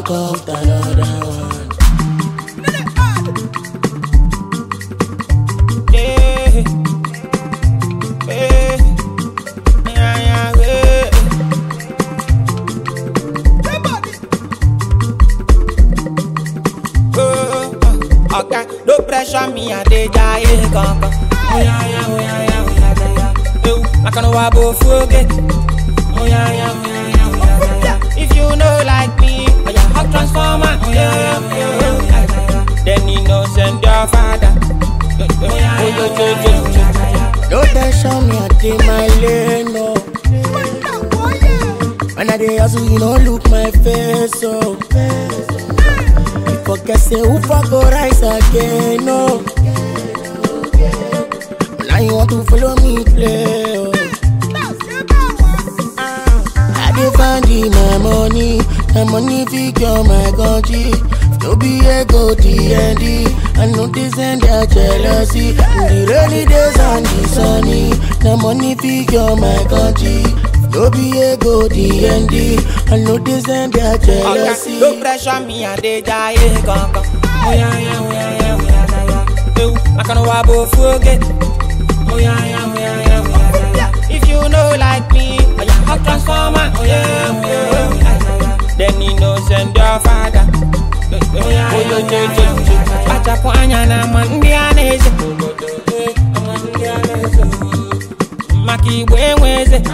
Don't come to another one. Yeah. Yeah. Yeah, yeah, yeah. Oh, oh, okay, no pressure me, I dey die, kankan. Oh yeah, yeah, oh yeah, yeah, oh yeah, yeah, yeah. Ew, I can't wabo forget. Oh yeah, yeah, oh yeah, yeah, oh yeah, yeah, yeah. If you know like me, oh yeah, hot transformer. Oh yeah, yeah, oh yeah, yeah, oh yeah, yeah, yeah. Then you know send your father. Oh yeah, yeah, oh yeah, yeah, yeah, yeah. No tension me, I take my lane, no. When I dey hustle, you don't look my face, so. You forget say who for go rise again, no. Now you want to follow me play, oh. I dey find the my money, my money figure my country. No be ego DND, I know this and their jealousy. In the rainy days and the sunny, the money figure my country. No be ego DND, I know this and their jealousy. Okay, no pressure me, I dey die, kankan. Oh yeah, yeah, oh yeah, yeah, oh yeah, yeah, yeah. Ew, I can't wabo forget. Oh yeah, yeah, oh yeah, yeah, oh yeah, yeah, yeah. If you know like me, oh yeah, hot transformer. Oh yeah, oh yeah, oh yeah, yeah, yeah. Then you know send your father. Oh yeah, yeah, oh yeah, yeah, yeah. Achapo anya na mandi aneze. Mandi aneze. Maki igwe nweze.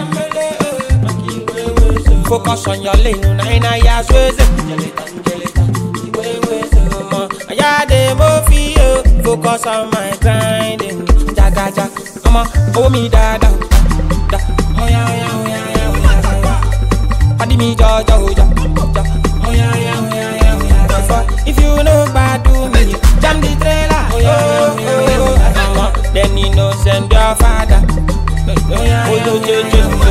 Focus on your lane, na ina ya sweze. Aya de mo fi yo, focus on my grinding. Jaga jaga, ọmọ owó mi dáadáa. Da, oya oya oya oya oya oya. Padi mi jọjọ oja, ja. Oya oya oya oya oya. Before, if you no gbadu me, jam the trailer. Oya oya oya oya. Then you know send your father. Oya oya oya oya.